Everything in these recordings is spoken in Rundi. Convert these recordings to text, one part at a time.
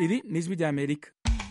iri ni ijwi ry'amerika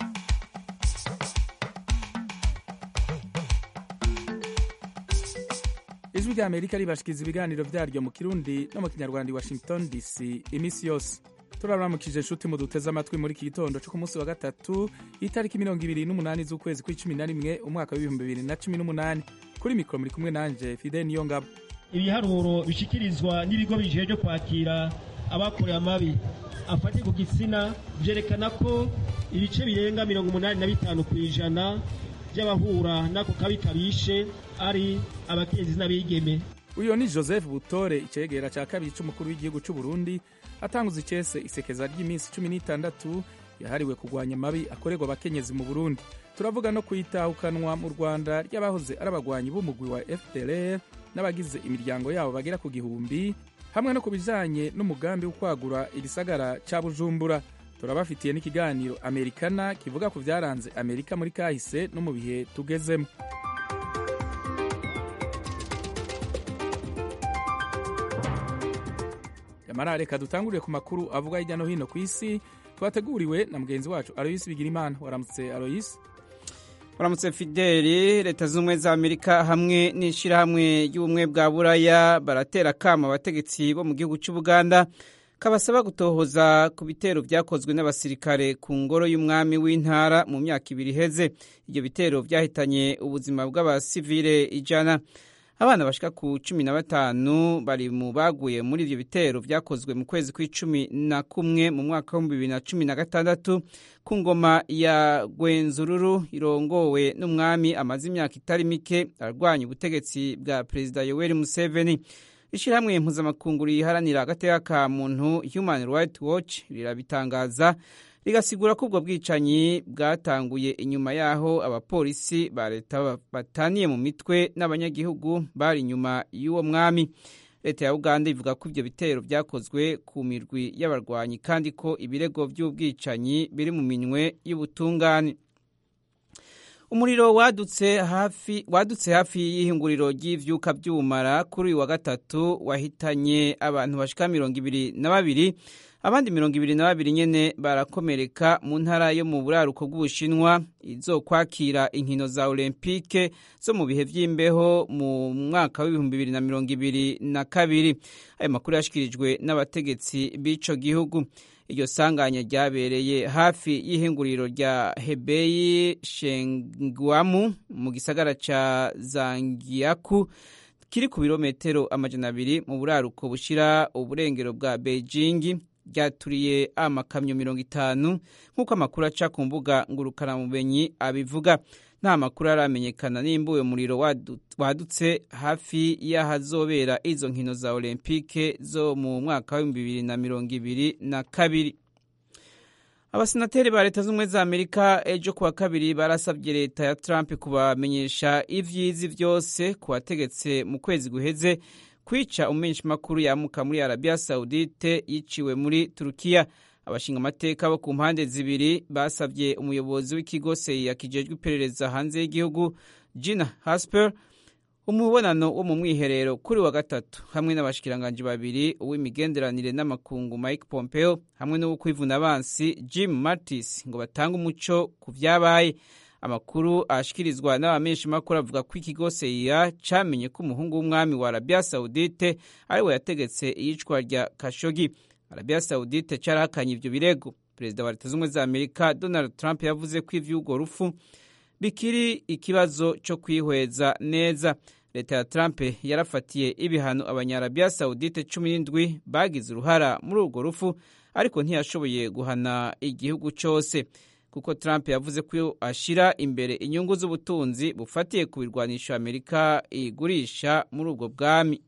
ijwi ry'amerika ribashikiriza ibiganiro vyaryo mu kirundi no mu kinyarwanda i washington dc iminsi yose turaramukije inshuti mu duteze amatwi muri iki gitondo cyo ku munsi wa gatatu itariki mirongo ibiri n'umunani z'ukwezi kw'icumi na rimwe umwaka w'ibihumbi bibiri na cumi n'umunani kuri mikoro muri kumwe nanje fide niyo ngabo ibiharuro bishikirizwa n'ibigo bijejwe kwakira abakorewe amabi afatiye ku gitsina vyerekana ko ibice birenga mirongo umunani na bitanu ku ijana by'abahura n'ako kabi kabishe ari abakenyezi n'abigeme uyo ni joseph butore icegera ca kabiri c'umukuru w'igihugu c'u burundi atanguza icese isekeza ry'iminsi cumi n'itandatu yahariwe kurwanya amabi akorerwa abakenyezi mu burundi turavuga no kwitahukanwa mu rwanda ry'abahoze ari abagwanyi b'umugwi wa fdr n'abagize imiryango yabo bagera ku gihumbi hamwe no ku bijanye n'umugambi wo kwagura igisagara ca bujumbura turabafitiye n'ikiganiro amerikana kivuga ku vyaranze amerika muri kahise no mu bihe tugezemo yamara reka dutangurire ku makuru avuga hirya no hino ku isi twateguriwe na mugenzi wacu aloyisi bigirimana waramutse aloyisi Waramutse Fideli leta z'ubumwe za Amerika hamwe n'ishirahamwe ry'ubumwe bwa Buraya baratera kama abategetsi bo mu gihugu cy'u Buganda kabasaba gutohoza ku bitero vyakozwe n'abasirikare ku ngoro y'umwami w'intara mu myaka ibiri iheze ibyo bitero vyahitanye ubuzima bw'abasivile ijana abana bashika ku cumi na batanu bari mu baguye muri ivyo bitero vyakozwe mu kwezi kw'icumi na kumwe mu mwaka w'ibihumbi bibiri na cumi na gatandatu ku ngoma ya gwenzururu irongowe n'umwami amaze imyaka itari mike arwanya ubutegetsi bwa perezida yoweri museveni ishirahamwe mpuzamakungu riharanira agateka ka muntu human rights watch rirabitangaza rigasigura ko ubwo bwicanyi bwatanguye inyuma y'aho abapolisi ba leta bataniye mu mitwe n'abanyagihugu bari inyuma y'uwo mwami leta ya uganda ivuga ko ibyo bitero byakozwe ku mirwi y'abarwanyi kandi ko ibirego by'ubwicanyi biri mu minwe y'ubutungane umuriro wadutse hafi wadutse hafi y'ihinguriro ry'ivyuka by'ubumara kuri uyu wa gatatu wahitanye abantu bashika mirongo ibiri na babiri abandi mirongo ibiri na babiri nyene barakomereka mu ntara yo mu buraruko bw'ubushinwa izokwakira inkino za olempike zo mu bihe vy'imbeho mu mwaka w'ibihumbi bibiri na mirongo ibiri na kabiri ayo makuru yashikirijwe n'abategetsi b'ico gihugu iryo sanganya ryabereye hafi y'ihinguriro rya hebeyi shengwamu mu gisagara ca zangiyaku kiri ku birometero amajana abiri mu buraruko bushira uburengero bwa beijing ryaturiye amakamyo mirongo itanu nk'uko amakuru aca ku mbuga ngurukanabumenyi abivuga nta makuru aramenyekana nimba uyo muriro wadutse hafi y'ahazobera izo nkino za olempike zo mu mwaka w'ibihumbi bibiri na mirongo ibiri na kabiri abasenateri ba leta z'ubumwe za amerika ejo kuwa kabiri barasabye leta ya trump kubamenyesha ivyizi vyose ku bategetse mu kwezi guheze kwica umumenyeshamakuru yamuka muri arabiya saudite yiciwe muri turukiya abashinga amateka bo ku mpande zibiri basabye umuyobozi w'ikigo seya kijejwe iperereza hanze y'igihugu gina hasper umubonano wo mu mwiherero kuri wa gatatu hamwe n'abashikiranganji babiri uw'imigenderanire n'amakungu mike pompeo hamwe n'uw'ukwivuna abansi jim martis ngo batange umuco ku vyabaye amakuru ashikirizwa n'abamenyeshamakuru avuga ko ikigo seya camenye ko umuhungu w'umwami wa arabiya saudite ari we yategetse iyicwa rya kashogi arabiya saudite carahakanye ivyo birego perezida wa leta z'ubumwe za amerika donald trump yavuze ko ivy'urwo rufu bikiri ikibazo co kwihweza neza leta ya trump yarafatiye ibihano abanyarabiya saudite cumi n'indwi bagize uruhara muri urwo rufu ariko ntiyashoboye guhana igihugu cose kuko trump yavuze ko ashira imbere inyungu z'ubutunzi bufatiye ku birwanisho amerika igurisha muri ubwo bwami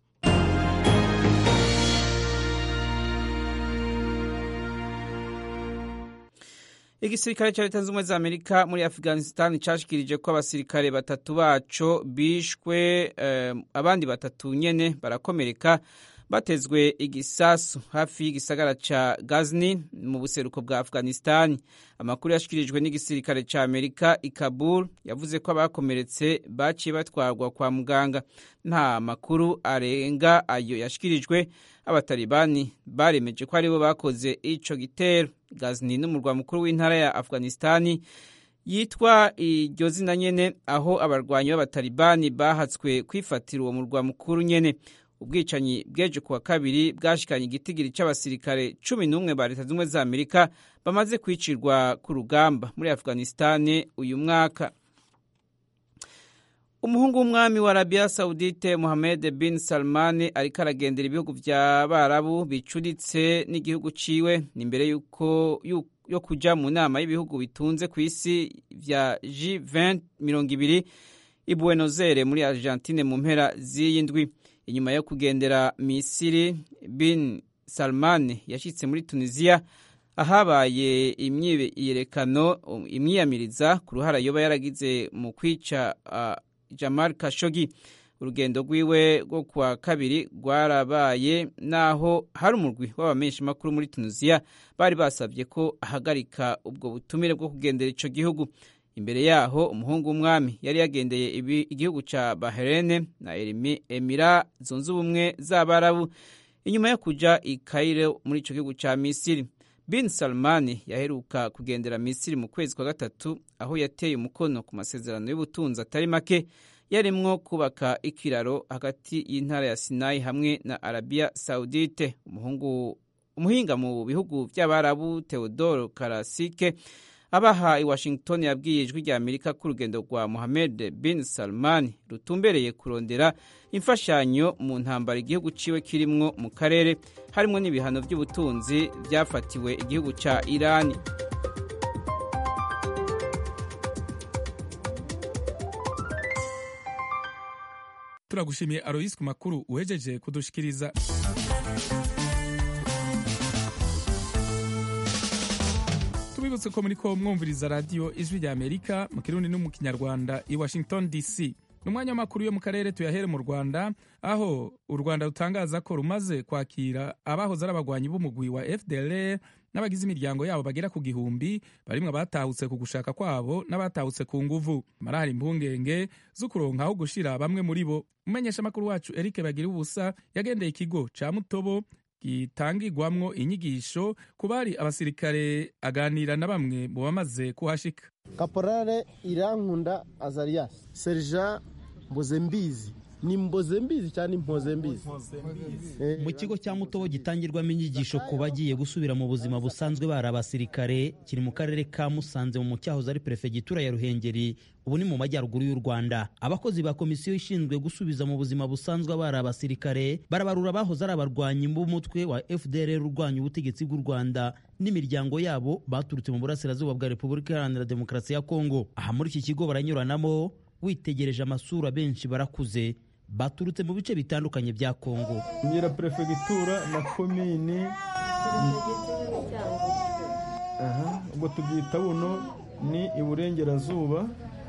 igisirikare cya leta zunze ubumwe za amerika muri afghanistan cashikirije ko abasirikare batatu baco bishwe eh, abandi batatu nyene barakomereka batezwe igisasu hafi y'igisagara ca Ghazni mu buseruko bwa Afghanistan amakuru yashikirijwe n'igisirikare ca Amerika i Kabul yavuze ko abakomeretse baciye batwarwa kwa muganga nta makuru arenga ayo yashikirijwe abatalibani baremeje ko aribo bakoze ico gitero Ghazni n'umurwa mukuru w'intara ya Afghanistan yitwa iryo zina nyene aho abarwanyi b'abatalibani bahatswe kwifatira uwo murwa mukuru nyene ubwicanyi bw'ejo kuwa kabiri bwashikanye igitigiri c'abasirikare cumi n'umwe ba leta z'ubumwe za amerika bamaze kwicirwa ku rugamba muri afghanistan uyu mwaka umuhungu w'umwami wa arabiya saudite mohamed bin salman ariko aragendera ibihugu vy'abarabu bicuritse n'igihugu ciwe ni imbere yuko yo kuja mu nama y'ibihugu bitunze ku isi vya G20 mirongo ibiri i Buenos Aires muri Argentine mu mpera z'iyi ndwi inyuma yo kugendera Misiri bin Salman yashitse muri Tunisia ahabaye imyiyerekano imyiyamiriza ku ruhara yoba yaragize mu kwica uh, Jamal Khashoggi urugendo rwiwe rwo kuwa kabiri rwarabaye naho hari umurwi w'abamenyesha makuru muri Tunisia bari basabye ko ahagarika ubwo butumire bwo kugendera ico gihugu imbere yaho umuhungu w'umwami yari yagendeye igihugu ca Bahrain na Emira zunze ubumwe z'abarabu inyuma yo kuja i Cairo muri ico gihugu ca Misiri bin Salman yaheruka kugendera Misiri mu kwezi kwa gatatu aho yateye umukono ku masezerano y'ubutunzi atari make yarimwo kubaka ikiraro hagati y'intara ya Sinai hamwe na Arabia Saudite umuhungu umuhinga mu bihugu by'abarabu Theodore Karasike abaha i Washington yabwiye ijwi rya Amerika ko urugendo rwa Mohammed bin Salman rutumbereye kurondera imfashanyo mu ntambara igihugu ciwe kirimwo mu karere harimo n'ibihano by'ubutunzi byafatiwe igihugu ca Irani turagushimiye Alois ku makuru uhejeje kudushikiriza tubibutse ko muri ko mwumviriza radiyo ijwi rya amerika mu kirundi no mu kinyarwanda i washington dc ni umwanya w'amakuru yo mu karere tuyahere mu rwanda aho u rwanda rutangaza ko rumaze kwakira abahoze ari abagwanyi b'umugwi wa fdr n'abagize imiryango yabo bagera ku gihumbi barimwe abatahutse ku gushaka kwabo n'abatahutse ku nguvu marahari impungenge zo kuronka aho gushira bamwe muri bo umumenyeshamakuru wacu eric bagira ubusa yagendeye ikigo ca mutobo gitangirwamwo inyigisho ku bari abasirikare aganira na bamwe mu bamaze kuhashika kaporale irankunda azarias serija mbozembizi ni mbozembizi cyangwa impozembizi mu kigo cya mutobo gitangirwamo inyigisho ku bagiye gusubira mu buzima busanzwe bari abasirikare kiri mu karere ka musanze mu cyahoze ari perefegitura ya ruhengeri ubu ni mu majyaruguru y'u rwanda abakozi ba komisiyo ishinzwe gusubiza mu buzima busanzwe bari abasirikare barabarura abahoze ari abarwanyi b'umutwe wa fdr urwanya ubutegetsi bw'u rwanda n'imiryango yabo baturutse mu burasirazuba bwa repubulika iharanira demokarasi ya kongo aha muri iki kigo baranyuranamo witegereje amasura benshi barakuze baturutse mu bice bitandukanye bya kongo nyira perefegitura na komini ubwo tubyita buno ni iburengerazuba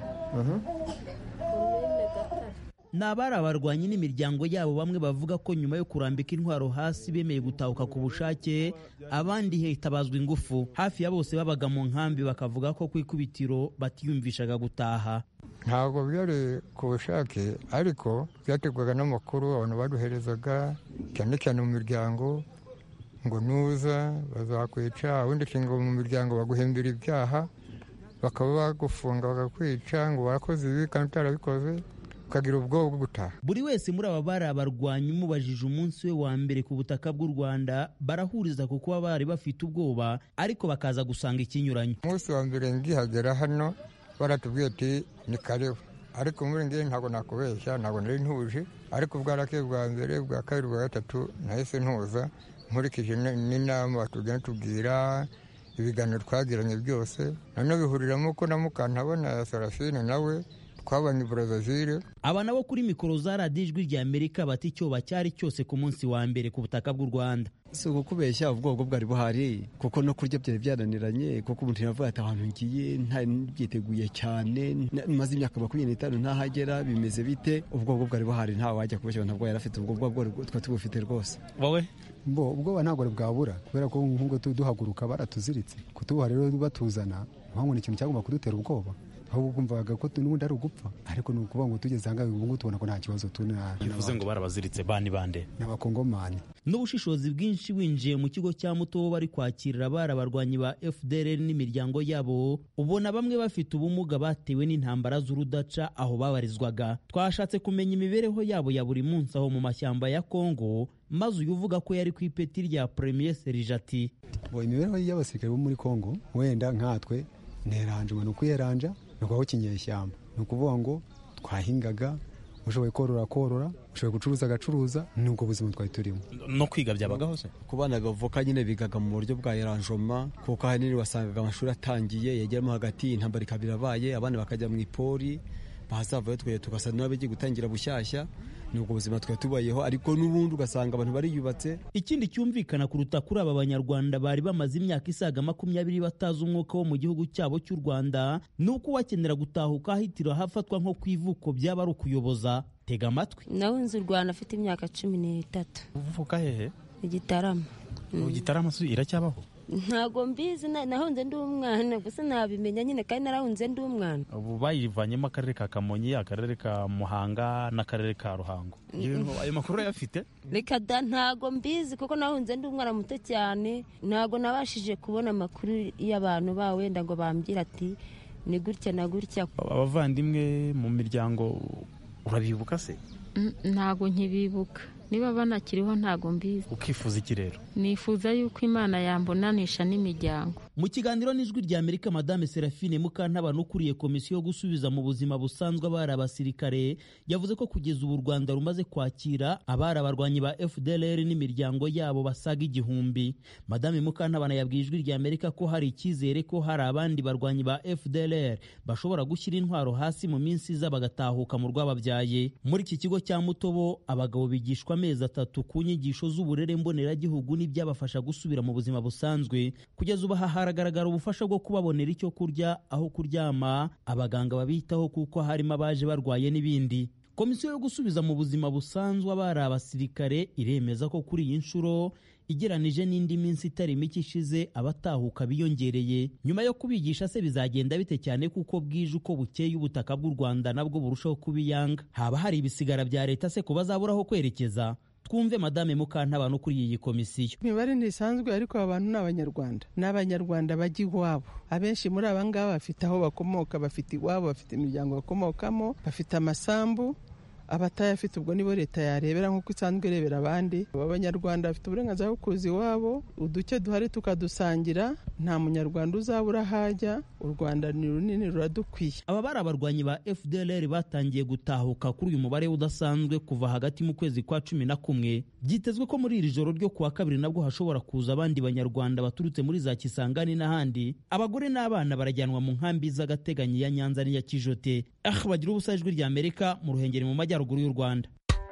ni abari abarwanyi n'imiryango yabo bamwe bavuga ko nyuma yo kurambika intwaro hasi bemeye gutahuka ku bushake abandi hitabazwa ingufu hafi ya bose babaga mu nkambi bakavuga ko ku ikubitiro batiyumvishaga gutaha ntabwo byari ku bushake ariko byategwaga n'amakuru abantu baduherezaga cyane cyane mu miryango ngo nuza bazakwica ubundi nshinga mu miryango baguhembera ibyaha bakaba bagufunga bakakwica ngo warakoze ibi kandi utarabikoze ukagira ubwoba bwo gutaha buri wese muri aba bari abarwanyi umubajije umunsi we wa mbere ku butaka bw'u rwanda barahuriza ku kuba bari bafite ubwoba ariko bakaza gusanga ikinyuranyo umunsi wa mbere ngihagera hano baratubwiye ati ni karibu ariko muri ngiye ntabwo nakubeshya ntabwo nari ntuje ariko bwarakeye bwa mbere bwa kabiri bwa gatatu nahise ntuza nkurikije n'inama batugenda tubwira ibiganiro twagiranye byose noneho bihuriramo ko na mukantabona ya sarafine nawe twabanye i burazazire aba nabo kuri mikoro za radiyo ijwi rya amerika bati icyoba cyari cyose ku munsi wa mbere ku butaka bw'u rwanda si ukukubeshya ubwoko bwari buhari kuko no kurya byari byananiranye kuko umuntu yavuga ati ahantu ngiye ntabyiteguye cyane maze imyaka makumyabiri n'itanu ntahagera bimeze bite ubwoko bwari buhari ntawe wajya kubeshya ntabwo yari afite ubwo bwoko twari tubufite rwose wowe bo ubwoba ntabwo bwabura kubera ko nk'ubwo duhaguruka baratuziritse kutubuha rero batuzana mpamvu ni ikintu cyagomba kudutera ubwoba ahubwo kumvaga ko n'ubundi ari ugupfa ariko ni ukuvuga ngo tugeze ahangaha ubu ngubu tubona ko nta kibazo tuna bivuze ngo barabaziritse bani bande ni abakongomani n'ubushishozi bwinshi winjiye mu kigo cya muto bari kwakirira abari abarwanyi ba fdr n'imiryango yabo ubona bamwe bafite ubumuga batewe n'intambara z'urudaca aho babarizwaga twashatse kumenya imibereho yabo ya buri munsi aho mu mashyamba ya kongo maze uyu uvuga ko yari ku ipeti rya premier serije ati imibereho y'abasirikare bo muri kongo wenda nkatwe neranje ni ukuyeranja ni ukubaho kinyeshyamba ni ukuvuga ngo twahingaga ushoboye korora korora ushoboye gucuruza agacuruza ni ubwo buzima twari turimo no kwiga byabagaho se ku bana bavoka nyine bigaga mu buryo bwa eranjoma kuko ahanini wasangaga amashuri atangiye yegeramo hagati intambara ikaba irabaye abana bakajya mu ipori bahazavayo twe tugasa n'abagiye gutangira bushyashya ni ubwo buzima twari tubayeho ariko n'ubundi ugasanga abantu bariyubatse ikindi cyumvikana kuruta kuri aba banyarwanda bari bamaze imyaka isaga makumyabiri batazi umwuka wo mu gihugu cyabo cy'u rwanda ni uko uwakenera gutahuka ahitira hafatwa nko ku ivuko byaba ari ukuyoboza tega amatwi nawe nzi u rwanda afite imyaka cumi n'itatu uvuka hehe igitarama igitarama iracyabaho ntabwo mbizi nahunze ndi umwana gusa nabimenya nyine kandi narahunze ndi umwana ubu bayivanyemo akarere ka kamonyi akarere ka muhanga n'akarere ka ruhango ayo makuru urayafite reka da ntabwo mbizi kuko nahunze ndi umwana muto cyane ntabwo nabashije kubona amakuru y'abantu ba wenda ngo bambwira ati ni gutya na gutya abavandimwe mu miryango urabibuka se ntabwo nkibibuka niba banakiriho ntabwo mbizi ukifuza iki rero nifuza yuko imana yambonanisha n'imiryango mu kiganiro n'ijwi rya amerika madame serafine mukantabana ukuriye komisiyo yo gusubiza mu buzima busanzwe abari abasirikare yavuze ko kugeza ubu u rwanda rumaze kwakira abari abarwanyi ba fdlr n'imiryango yabo basaga igihumbi madame mukantabana yabwiye ijwi rya amerika ko hari icyizere ko hari abandi barwanyi ba fdlr bashobora gushyira intwaro hasi mu minsi iza bagatahuka mu rwababyaye muri iki kigo cya mutobo abagabo bigishwa amezi atatu ku nyigisho z'uburere mboneragihugu n'ibyabafasha gusubira mu buzima busanzwe kugeza ubu haragaragara ubufasha bwo kubabonera icyo kurya aho kuryama abaganga babitaho kuko harimo abaje barwaye n'ibindi komisiyo yo gusubiza mu buzima busanzwe abari abasirikare iremeza ko kuri iyi nshuro igeranije n'indi minsi itari mike ishize abatahuka biyongereye nyuma yo kubigisha se bizagenda bite cyane kuko bwije uko bukeye ubutaka bw'u rwanda nabwo burushaho kubiyanga haba hari ibisigara bya leta se ko bazaburaho kwerekeza twumve madame mukantabana kuri iyi komisiyo imibare ntisanzwe ariko aba bantu ni abanyarwanda ni abanyarwanda bajya iwabo abenshi muri aba ngaba bafite aho bakomoka bafite iwabo bafite imiryango bakomokamo bafite amasambu abatayafite ubwo nibo leta yarebera nk'uko isanzwe irebera abandi aba banyarwanda bafite uburenganzira bwo kuza iwabo uduke duhari tukadusangira nta munyarwanda uzabura ahajya u rwanda ni runini ruradukwiye aba bari abarwanyi ba fdlr batangiye gutahuka kuri uyu mubare udasanzwe kuva hagati mu kwezi kwa cumi na kumwe byitezwe ko muri iri joro ryo kuwa kabiri nabwo hashobora kuza abandi banyarwanda baturutse muri za kisangani n'ahandi abagore n'abana barajyanwa mu nkambi z'agateganyo ya nyanza n'iya kijote ah bagira ubusa ijwi rya amerika mu ruhengeri mu majyaruguru y'u rwanda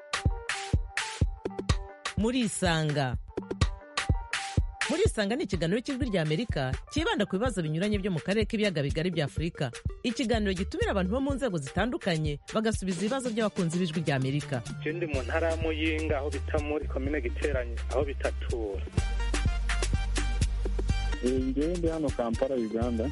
muri isanga muri isanga ni ikiganiro cy'ijwi rya amerika cyibanda ku bibazo binyuranye byo mu karere k'ibiyaga bigari bya afurika ikiganiro gitumira abantu bo mu nzego zitandukanye bagasubiza ibibazo by'abakunzi b'ijwi rya amerika ndi mu ntara ya muyinga aho bita muri komine giteranye aho bitatura ngewe ndi hano kampala uganda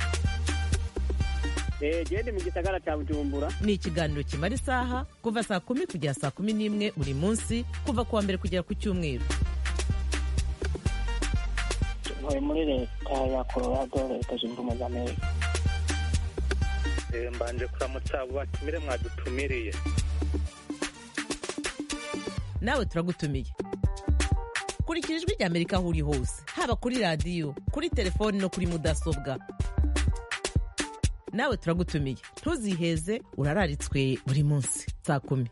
gende mu gisagara cya bujumbura ni ikiganiro kimara isaha kuva saa kumi kugera saa kumi n'imwe buri munsi kuva ku wa mbere kugera ku cyumweru ntuye muri leta ya colorado leta zunze ubumwe za amerika mbanje kuramutsa abo batumire mwadutumiriye nawe turagutumiye kurikira ijwi rya amerika aho uri hose haba kuri radiyo kuri telefoni no kuri mudasobwa nawe turagutumiye ntuziheze urararitswe buri munsi saa kumi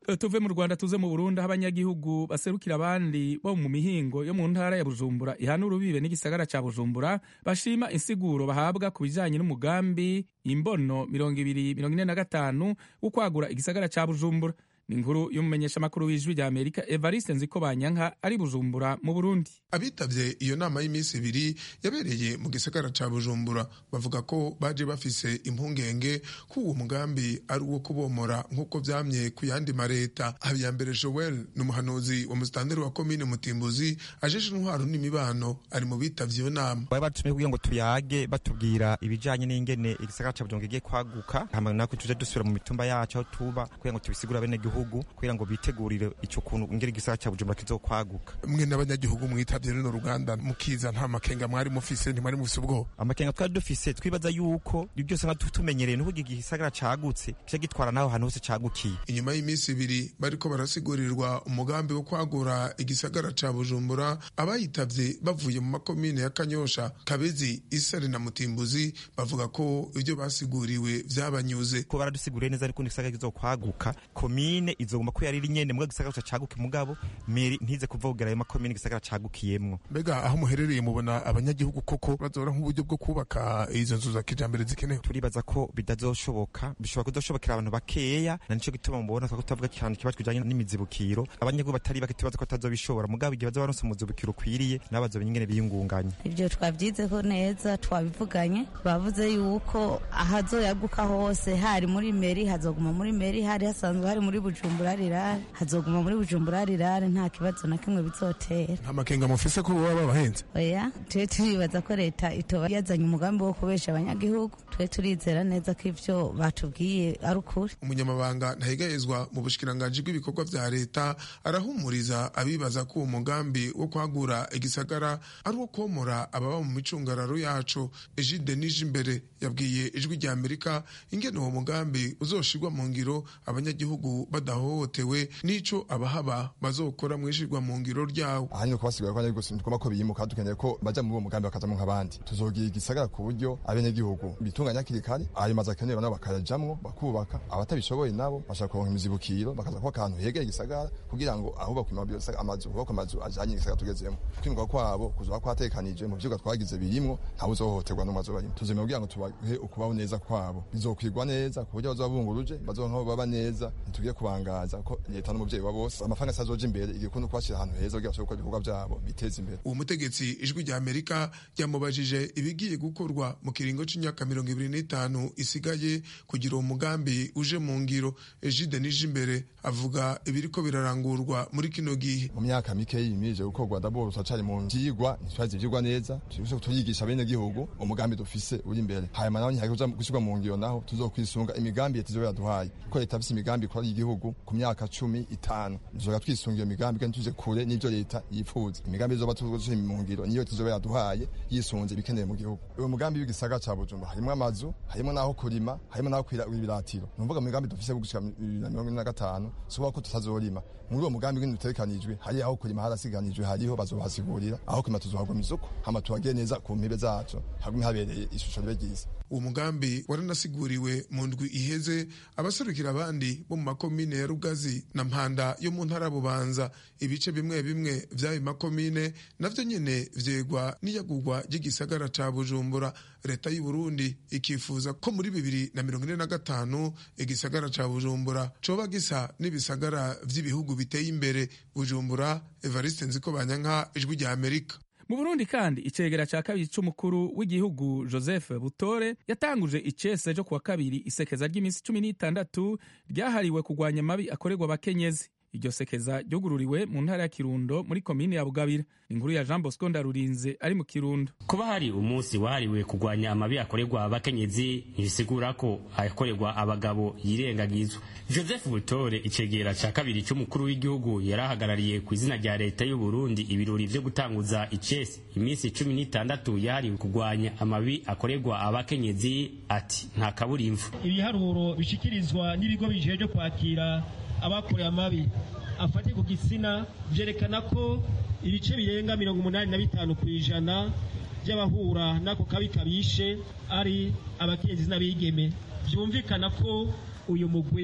tuve mu rwanda tuze mu burundi aho abanyagihugu baserukira abandi bo mu mihingo yo mu ntara ya bujumbura ihana urubibe n'igisagara ca bujumbura bashima insiguro bahabwa ku bijanye n'umugambi imbono mirongo ibiri mirongo ine na gatanu wo kwagura igisagara ca bujumbura ni inkuru y'umumenyeshamakuru w'ijwi rya amerika evariste nziko banyanka ari bujumbura mu burundi abitabye iyo nama y'iminsi ibiri yabereye mu gisagara ca bujumbura bavuga ko baje bafise impungenge ko uwo mugambi ari uwo kubomora nk'uko vyamye ku yandi mareta habiyambere joel ni umuhanuzi wa musitanteri wa komine mutimbuzi ajeje intwaro n'imibano ari mu bitavye iyo nama bari batumye kugira ngo tuyage batubwira ibijanye n'ingene igisagara ca bujumbura kigiye kwaguka hama nako tuje dusubira mu mitumba yacu aho tuba kugira ngo tubisigure bene gihugu kugira ngo bitegurire ico kuntu ingene igisagara ca bujumbura kizokwaguka mwe n'abanyagihugu mwitavye runo ruganda mukiza nta makenga mwari mufise ntimwari mufise ubwoba amakenga twari dufise twibaza yuko ibyo byose nka tumenyereye nuko igisagara cagutse kica gitwara naho hantu hose cagukiye inyuma y'iminsi ibiri bariko barasigurirwa umugambi wo kwagura igisagara ca bujumbura abayitavye bavuye mu makomine ya kanyosha kabezi isare na mutimbuzi bavuga ko ibyo basiguriwe vyabanyuze ko baradusiguriye neza ariko igisagara kizokwaguka komine izoguma ko yariri nyene mugabo igisagara caguke mugabo meri ntize kuva kugera ayo makomine igisagara cagukiyemwo mbega aho muherereye mubona abanyagihugu koko bazora nk'uburyo bwo kubaka izo nzu za kijambere zikenewe turibaza ko bitazoshoboka bishobora kuzoshobokera abantu bakeya na nico gituma mubona twako tuvuga ikintu kibazo kijanye n'imizibukiro abanyagihugu batari bake tubaza ko batazobishobora mugabo igihe bazoba baronse umuzibukiro ukwiriye nabo bazomenya ingene biyungunganya ivyo twavyizeho neza twabivuganye bavuze yuko ahazoyaguka hose hari muri meri hazoguma muri meri hari hasanzwe hari muri bujumbura rirare hazoguma muri bujumbura rirare nta kibazo na kimwe bizotera nta makenga mufise ko baba babahenze oya twe turibaza ko leta itoba yazanye umugambi wo kubesha abanyagihugu twe turizera neza ko ivyo batubwiye ari ukuri umunyamabanga ntahigayezwa mu bushikiranganji bw'ibikorwa vya leta arahumuriza abibaza ko uwo mugambi wo kwagura igisagara ari uwo komora ababa mu micungararo yacu ejide nije imbere yabwiye ijwi rya amerika ingene uwo mugambi uzoshirwa mu ngiro abanyagihugu badahohotewe n'ico abahaba bazokora mwishirwa mu ngiro ryawo ahanini kubasigura ko abanyagihugu ntitugomba ko biyimuka dukeneye ko baja muri uwo mugambi bakajamwo nk'abandi tuzogira igisagara ku buryo abenegihugu bitunganya hakiri kare ayo mazu akenewe nabo bakayajamwo bakubaka abatabishoboye nabo bashaka kuronka imizibukiro bakaza kuba akantu hegeye igisagara kugira ngo ahubakwe amazu hubakwe amazu ajanye igisagara tugezemo kwimurwa kwabo kuzoba kwatekanije mu vyigwa twagize birimwo ntawe uzohohoterwa n'umwe azobarimo tuzemera kugira ngo tubahe ukubaho neza kwabo bizokwirwa neza ku buryo bazoba bunguruje bazoba nk'abo baba neza ntitugiye kubangaza ko leta n'umuvyeyi wa bose amafaranga asazoja imbere igikunda kubashira ahantu heza kugira bashobore gukora ibikorwa vyabo biteza imbere uwo mutegetsi ijwi rya amerika ryamubajije ibigiye gukorwa mu kiringo c'imyaka mirongo ibiri n'itanu isigaye kugira uwo mugambi uje mu ngiro ejide nije imbere avuga ibiriko birarangurwa muri kino gihe mu myaka mike yimirije gukorwa ndaboro turacari mu vyigwa ntitwazi ivyigwa neza turiko turigisha bene gihugu umugambi dufise uri imbere hanyuma naho ntihari kuja gushirwa mu ngiro naho tuzokwisunga imigambi leta izoba yaduhaye kuko leta ifise imigambi ikora y'igihugu ku myaka cumi itanu tuzoga twisunga iyo migambi kandi tuje kure n'ivyo leta yifuza imigambi izoba tuzoshira mu ngiro niyo tuzoba yaduhaye yisunze ibikenewe mu gihugu uwo mugambi w'igisagara ca bujumbura harimwo amazu harimwo n'aho kurima harimwo n'aho kwira ibiratiro nuvuga mu migambi dufise gushika bibiri na mirongo ine na gatanu suba ko tutazorima muri uwo mugambi w'ibintu utegekanijwe hari aho kurima harasiganijwe hariho bazobasigurira aho kurima tuzohagwa isuku hama tuhagire neza ku mpebe zacu hagume habereye ishusho ribe ryiza uwo mugambi waranasiguriwe mu ndwi iheze abaserukira abandi bo mu makomine ya rugazi na mpanda yo mu ntara bubanza ibice bimwe bimwe vy'ayo makomine navyo nyene vyegwa n'iyagurwa ry'igisagara ca bujumbura leta y'u burundi ikifuza ko muri bibiri na mirongo ine na gatanu igisagara ca bujumbura coba gisa n'ibisagara vy'ibihugu biteye imbere bujumbura evariste nziko banyanka ijwi rya amerika mu burundi kandi icegera ca kabiri c'umukuru w'igihugu joseph butore yatanguje icese co kuwa kabiri isekeza ry'iminsi cumi n'itandatu ryahariwe kurwanya amabi akorerwa abakenyezi iryo sekeza ryugururiwe mu ntara ya kirundo muri komine ya bugabira inkuru ya jean bosco ndarurinze ari mu kirundo kuba hari umunsi wahariwe kurwanya amabi akorerwa abakenyezi ntibisigura ko akorerwa abagabo yirengagizwa joseph butore icegera ca kabiri c'umukuru w'igihugu yari ahagarariye ku izina rya leta y'u burundi ibirori vyo gutanguza icesi iminsi cumi n'itandatu yahariwe kurwanya amabi akorerwa abakenyezi ati nta kaburimvu ibiharuro bishikirizwa n'ibigo bijejwe kwakira abakorewe amabi afate ku gitsina byerekana ko ibice birenga mirongo umunani na bitanu ku ijana by'abahura n'ako kabi kabishe ari abakenyezi n'abigeme byumvikana ko uyu mugwi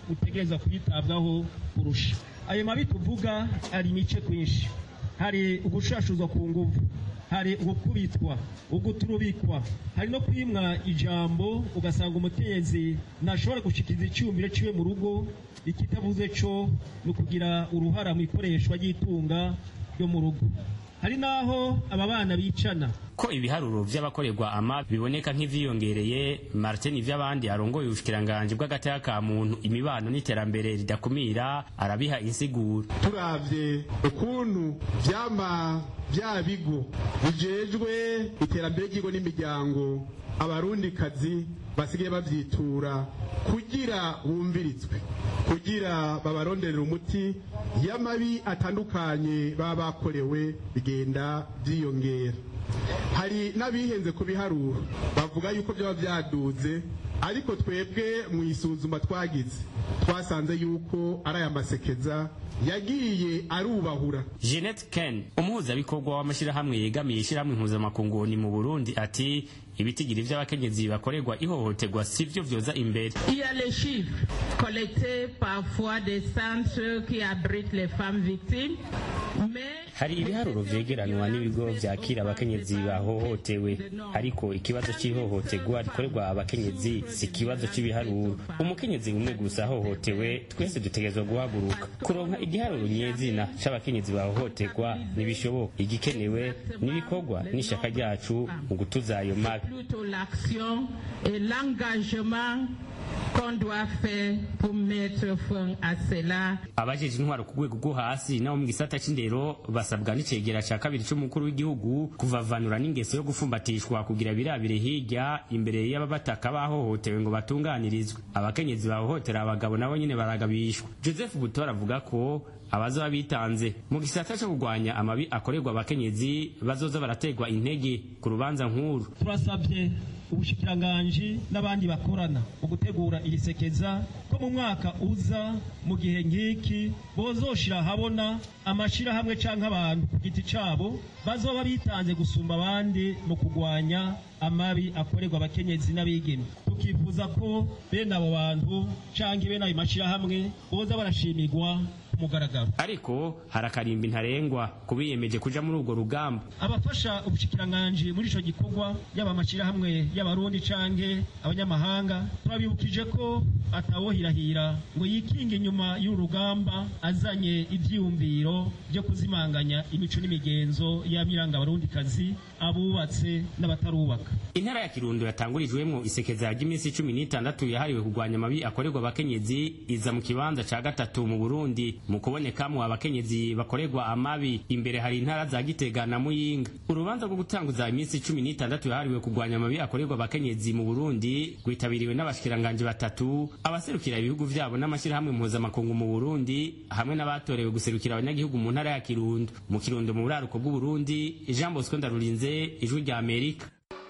utegereza kwitabwaho kurusha ayo mabi tuvuga ari imice kwinshi hari ugushashuzwa ku nguvu hari ugukubitwa uguturubikwa hari no kwimwa ijambo ugasanga umukenyezi ntashobora gushikiriza icyumviro ciwe mu rugo ikitavuze co ni ukugira uruhara mu ikoreshwa ry'itunga ryo mu rugo hari n'aho aba bana bicana ko ibiharuro vy'abakorerwa ama biboneka nk'ivyiyongereye martin ivy'abandi arongoye ubushikiranganji bw'agateka ka muntu imibano n'iterambere ridakumira arabiha insiguro turavye ukuntu vyama vya bigo bijejwe iterambere ry'igo n'imiryango abarundikazi basigaye bavyitura kugira bumviritswe kugira babaronderera umuti y'amabi atandukanye baba bakorewe bigenda vyiyongera hari n'abihenze ku biharuro bavuga yuko byaba byaduze ariko twebwe mu isuzuma twagize twasanze yuko ari aya masekeza yagiye arubahura jeanette ken umuhuzabikorwa w'amashyirahamwe yegamiye ishyirahamwe mpuzamakungu ni mu burundi ati ibitigiri vy'abakenyezi bakorerwa ihohoterwa sivyo vyoza imbere Il y a les chiffres collectés parfois des centres qui abritent les femmes victimes, mais hari ibiharuro vyegeranwa n'ibigo vyakira abakenyezi bahohotewe ariko ikibazo c'ihohoterwa rikorerwa abakenyezi si ikibazo c'ibiharuro umukenyezi umwe gusa ahohotewe twese dutegerezwa guhaguruka kuronka igiharuro nyezina c'abakenyezi bahohoterwa ntibishoboka igikenewe n'ibikorwa n'ishaka ryacu mu gutuza ayo mabi plutôt l'action et l'engagement qu'on doit faire pour mettre fin à cela. abajeje intwaro ku rwego rwo hasi nabo mu gisata c'indero basabwa n'icegera ca kabiri c'umukuru w'igihugu kuvavanura n'ingeso yo gufumbatishwa kugira birabire hirya imbere y'ababataka bahohotewe ngo batunganirizwe abakenyezi bahohotera abagabo nabo nyene baragabishwa joseph butora avuga ko abazoba bitanze mu gisata co kurwanya amabi akorerwa abakenyezi bazoza barategwa intege ku rubanza nkuru turasabye ubushikiranganji n'abandi bakorana mu gutegura iri sekeza ko mu mwaka uza mu gihe nk'iki bozoshira habona amashirahamwe canke abantu ku giti cabo bazoba bitanze gusumba abandi mu kurwanya amabi akorerwa abakenyezi n'abigeme tukifuza ko bene abo bantu canke bene ayo mashirahamwe boza barashimirwa ku mugaragaro ariko hari akarimbi ntarengwa kubiyemeje kuja muri urwo rugamba abafasha ubushikiranganji muri ico gikorwa yaba amashirahamwe y'abarundi canke abanyamahanga turabibukije ko atawohirahira ngo yikinge inyuma y'urugamba azanye ivyiyumviro vyo kuzimanganya imico n'imigenzo y'amiranga abarundikazi abubatse n'abatarubaka intara ya kirundo yatangurijwemwo isekeza ry'iminsi cumi n'itandatu yahariwe kurwanya amabi akorerwa abakenyezi iza mu kibanza ca gatatu mu burundi mu kubonekamwo abakenyezi bakorerwa amabi imbere hari intara za gitega na muyinga urubanza rwo gutanguza iminsi cumi n'itandatu yahariwe kurwanya amabi akorerwa abakenyezi mu burundi rwitabiriwe n'abashikiranganji batatu abaserukira ibihugu vyabo n'amashyirahamwe mpuzamakungu mu burundi hamwe n'abatorewe guserukira abanyagihugu mu ntara ya kirundo mu kirundo mu buraruko bw'uburundi jean bosco ndarurinze ijwi rya amerika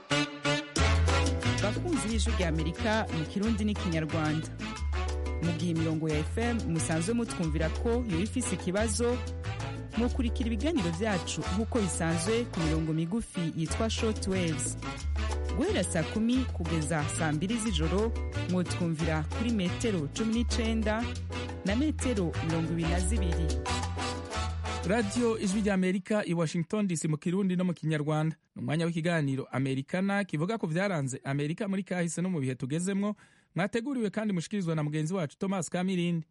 bakunzi b'ijwi rya amerika mu kirundi n'ikinyarwanda mu gihe imirongo ya fm musanzwe mutwumvira ko yoba ifise ikibazo mukurikira ibiganiro vyacu nk'uko bisanzwe ku mirongo migufi yitwa short waves guhera saa kumi kugeza saa mbiri z'ijoro mwotwumvira kuri metero cumi n'icenda na metero mirongo ibiri na zibiri radiyo ijwi rya amerika i washington dc mu kirundi no mu kinyarwanda ni umwanya w'ikiganiro amerikana kivuga ku byaranze amerika muri kahise no mu bihe tugezemwo mwateguriwe kandi mushikirizwa na mugenzi wacu thomas kamirindi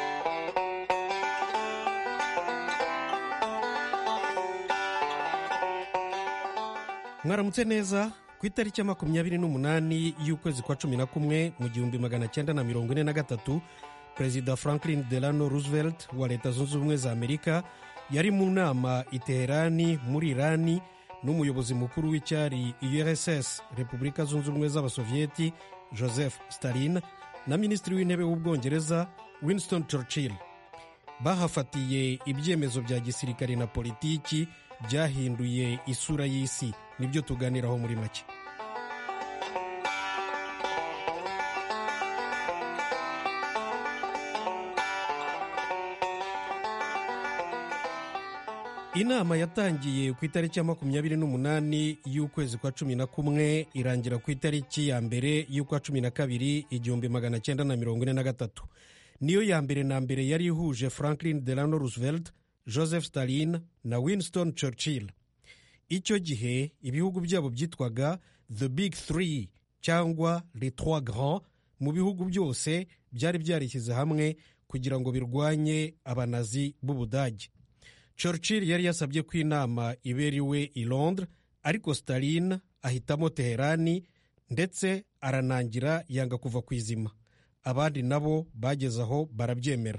mwaramutse neza ku itariki ya makumyabiri n'umunani y'ukwezi kwa cumi na kumwe mu gihumbi magana cyenda na mirongo ine na gatatu perezida franklin delano roosevelt wa leta zunze ubumwe za amerika yari mu nama i teherani muri irani n'umuyobozi mukuru w'icyari urss repubulika zunze ubumwe z'abasoviyeti joseph stalin na minisitiri w'intebe w'ubwongereza winston churchill bahafatiye ibyemezo bya gisirikare na politiki byahinduye isura y'isi nibyo tuganiraho muri make inama yatangiye ku itariki ya makumyabiri n'umunani y'ukwezi kwa cumi na kumwe irangira ku itariki ya mbere y'ukwa cumi na kabiri igihumbi magana cyenda na mirongo ine na gatatu niyo ya mbere na mbere yari ihuje franklin delano roosevelt joseph stalin na winston churchill icyo gihe ibihugu byabo byitwaga the big three cyangwa les trois grands mu bihugu byose byari byarishyize hamwe kugira ngo birwanye abanazi b'ubudage churchill yari yasabye ko inama ibera iwe i londres ariko stalin ahitamo teherani ndetse aranangira yanga kuva ku izima abandi nabo bageze aho barabyemera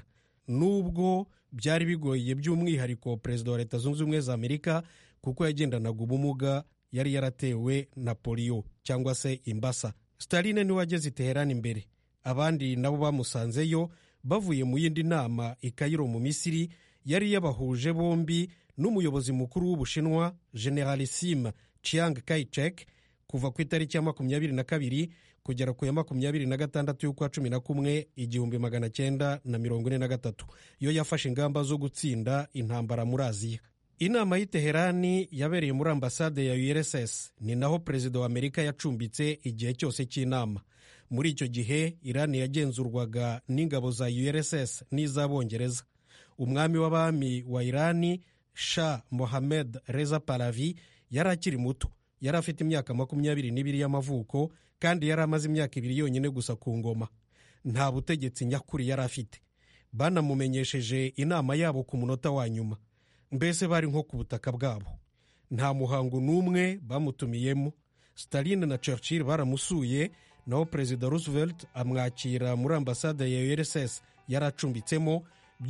nubwo byari bigoye by'umwihariko perezida wa leta zunze ubumwe za amerika kuko yagendanaga ubumuga yari yaratewe na poliyo cyangwa se imbasa stalin niwe wageze i teherani imbere abandi nabo bamusanzeyo bavuye mu yindi nama i kayiro mu misiri yari yabahuje bombi n'umuyobozi mukuru w'ubushinwa generalissime chiang kai-shek kuva ku itariki ya makumyabiri na kabiri kugera ku ya makumyabiri na gatandatu y'ukwa cumi na kumwe igihumbi magana cyenda na mirongo ine na gatatu yo yafashe ingamba zo gutsinda intambara muri aziya inama y'i teherani yabereye muri ambasade ya urss ni naho perezida wa amerika yacumbitse igihe cyose cy'inama muri icyo gihe irani yagenzurwaga n'ingabo za urss n'iz'abongereza umwami w'abami wa irani sha mohamed reza palavi yari akiri muto yari afite imyaka makumyabiri n'ibiri y'amavuko kandi yari amaze imyaka ibiri yonyine gusa ku ngoma nta butegetsi nyakuri yari afite banamumenyesheje inama yabo ku munota wa nyuma mbese bari nko ku butaka bwabo nta muhango n'umwe bamutumiyemo stalin na churchill baramusuye naho perezida roosevelt amwakira muri ambasade ya urss yari acumbitsemo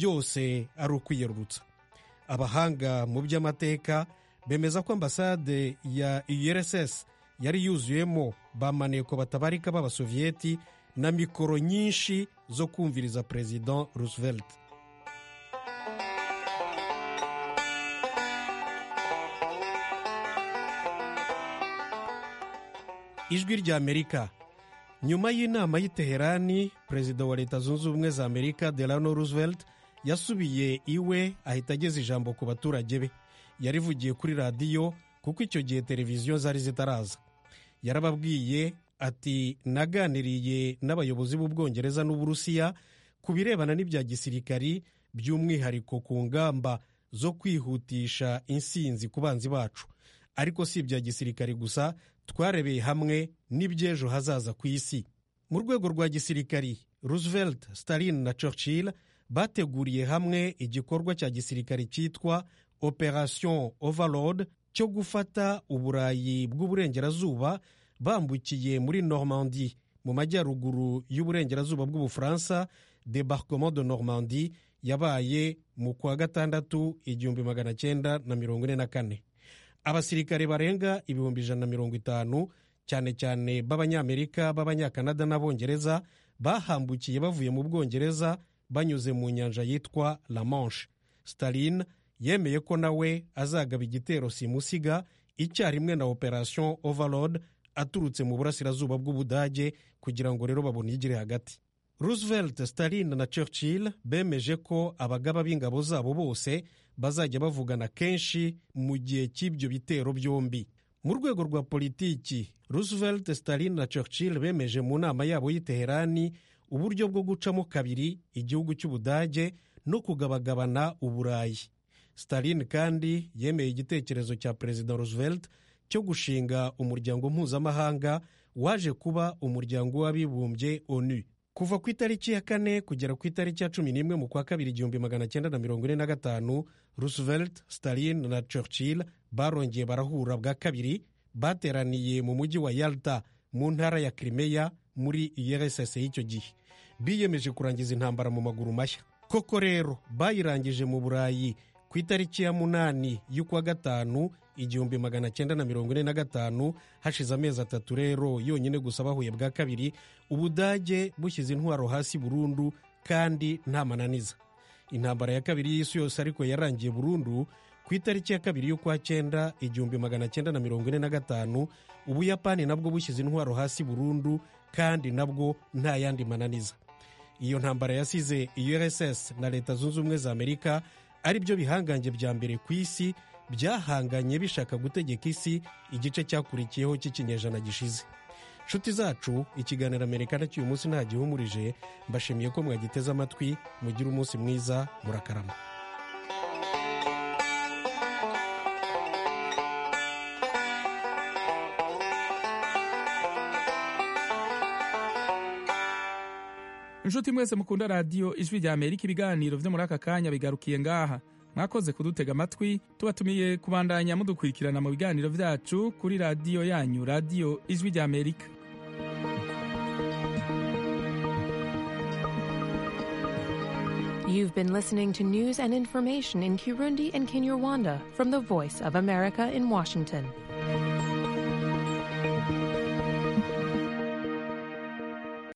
byose ari ukwiyerurutsa abahanga mu by'amateka bemeza ko ambasade ya urss yari yuzuyemo ba maneko batabarika b'abasoviyeti na mikoro nyinshi zo kumviriza perezida roosevelt ijwi rya amerika nyuma y'inama y'i teherani perezida wa leta zunze ubumwe za amerika delano roosevelt yasubiye iwe ahita ageza ijambo ku baturage be yarivugiye kuri radiyo kuko icyo gihe televiziyo zari zitaraza yarababwiye ati naganiriye n'abayobozi b'ubwongereza n'uburusiya ku birebana n'ibya gisirikari by'umwihariko ku ngamba zo kwihutisha insinzi ku banzi bacu ariko si ibya gisirikari gusa twarebeye hamwe n'iby'ejo hazaza ku isi mu rwego rwa gisirikari roosevelt stalin na churchill bateguriye hamwe igikorwa cya gisirikari cyitwa operation overload cyo gufata uburayi bw'uburengerazuba bambukiye muri normandie mu majyaruguru y'uburengerazuba bw'ubufaransa debarquement de normandie yabaye mu kwa gatandatu igihumbi magana cyenda na mirongo ine na kane abasirikare barenga ibihumbi ijana na mirongo itanu cyane cyane b'abanyamerika b'abanyakanada n'abongereza bahambukiye bavuye mu bwongereza banyuze mu nyanja yitwa la manche stalin yemeye ko nawe azagaba igitero simusiga icyarimwe na operation overload aturutse mu burasirazuba bw'ubudage kugira ngo rero babone igire hagati roosevelt stalin na churchill bemeje ko abagaba b'ingabo zabo bose bazajya bavugana kenshi mu gihe cy'ibyo bitero byombi mu rwego rwa politiki roosevelt stalin na churchill bemeje mu nama yabo y'i teherani uburyo bwo gucamo kabiri igihugu cy'ubudage no kugabagabana uburayi stalin kandi yemeye igitekerezo cya perezida roosevelt cyo gushinga umuryango mpuzamahanga waje kuba umuryango w'abibumbye onu kuva ku itariki ya kane kugera ku itariki ya cumi n'imwe mu kwa kabiri igihumbi magana cyenda na mirongo ine na gatanu roosevelt stalin na churchill barongeye barahura bwa kabiri bateraniye mu mujyi wa yalta mu ntara ya crimea muri urss y'icyo gihe biyemeje kurangiza intambara mu maguru mashya koko rero bayirangije mu burayi ku itariki ya munani y'ukwa gatanu igihumbi magana cyenda na mirongo ine na gatanu hashize amezi atatu rero yonyine gusa bahuye bwa kabiri ubudage bushyize intwaro hasi burundu kandi nta mananiza intambara ya kabiri y'isi yose ariko yarangiye burundu ku itariki ya kabiri y'ukwa cyenda igihumbi magana cyenda na mirongo ine na gatanu ubuyapani nabwo bushyize intwaro hasi burundu kandi nabwo nta yandi mananiza iyo ntambara yasize urss na leta zunze ubumwe za amerika ari byo bihangange bya mbere ku isi byahanganye bishaka gutegeka isi igice cyakurikiyeho cy'ikinyejana gishize nshuti zacu ikiganiro amerika cy'uyu munsi nta gihumurije mbashimiye ko mwagiteze amatwi mugire umunsi mwiza murakarama inshuti mwese mukunda radiyo ijwi rya amerika ibiganiro byo muri aka kanya bigarukiye ngaha mwakoze kudutega amatwi tubatumiye kubandanya mudukurikirana mu biganiro byacu kuri radiyo yanyu radiyo ijwi rya amerika You've been listening to news and information in Kirundi and Kinyarwanda from the Voice of America in Washington.